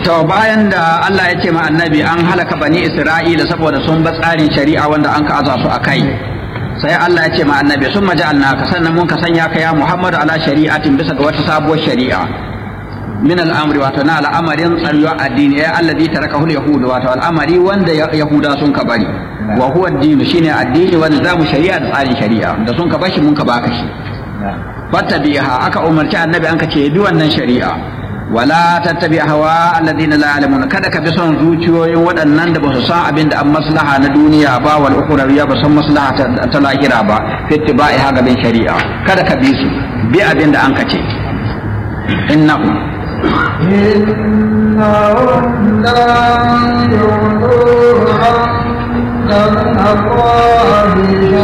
to bayan da Allah ya ce ma annabi an halaka bani Isra'ila saboda sun ba tsarin shari'a wanda an ka aza su a kai sai Allah ya ce ma annabi sun maja'alna ka sannan mun ka sanya ka ya Muhammadu ala shari'atin bisa ga wata sabuwar shari'a min al'amri wato na al'amarin tsariyar addini ya allazi tarakahu yahudu wato al'amari wanda yahuda sun ka bari wa huwa addini shine addini wanda zamu shari'a da tsarin shari'a da sun ka bashi mun ka baka shi fattabiha aka umarci annabi an ka ce bi wannan shari'a wala tattabi hawa alladhina la ya'lamun kada ka bi son zuciyoyin waɗannan da ba su san abin da an maslaha na duniya ba wal ukhrawiyya ba san maslaha ta lahira ba fi ittiba'i ha gaban shari'a kada ka bi su bi abin da an ka ce innahu إنهم لا يغنون من الله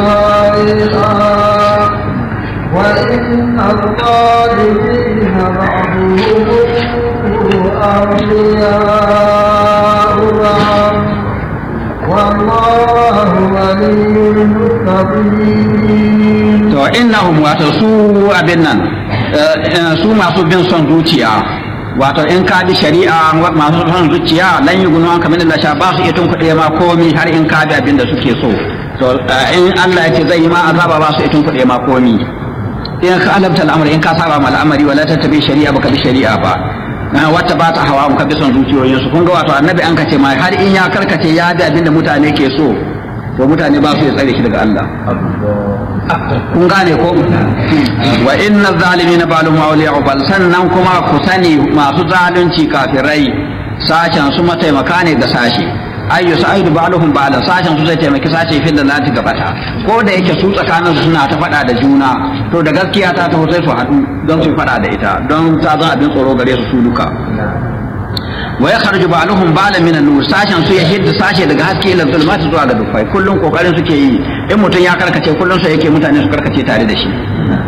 شيئا وإن الظالمين بعضهم أولياء بعض والله ولي المتقين to innahum wato su abin nan su masu bin son zuciya wato in ka bi shari'a masu son zuciya lan yi gunu an kamar Allah sha ba su iya tunkuɗe ma komi har in ka bi abin da suke so to in Allah ya ce zai yi ma azaba ba su iya tunkuɗe ma komi in ka alabta al'amari in ka saba ma al'amari wala tattabi shari'a baka bi shari'a ba wata ba ta hawa ka bi son zuciyoyinsu kun ga wato annabi an kace ma har in ya karkace ya bi abin da mutane ke so to mutane ba su ya tsare shi daga Allah kun gane ko wa inna zalimina balum awliya bal sannan kuma ku sani masu zalunci kafirai sashen su mataimaka ne ga sashi ayyu sa'idu ba'luhum ba'da sashen su zai taimaki sashe fil lalati gabata ko da yake su tsakanin su suna ta faɗa da juna to da gaskiya ta taho sai su haɗu don su faɗa da ita don ta zan abin tsoro gare su su duka wa ya kharju ba'luhum ba'lan min an-nur sashen su ya hidda sashe daga haske ila zulmati zuwa ga dufai kullun kokarin suke yi in mutum ya karkace kullun sai yake mutane su karkace tare da shi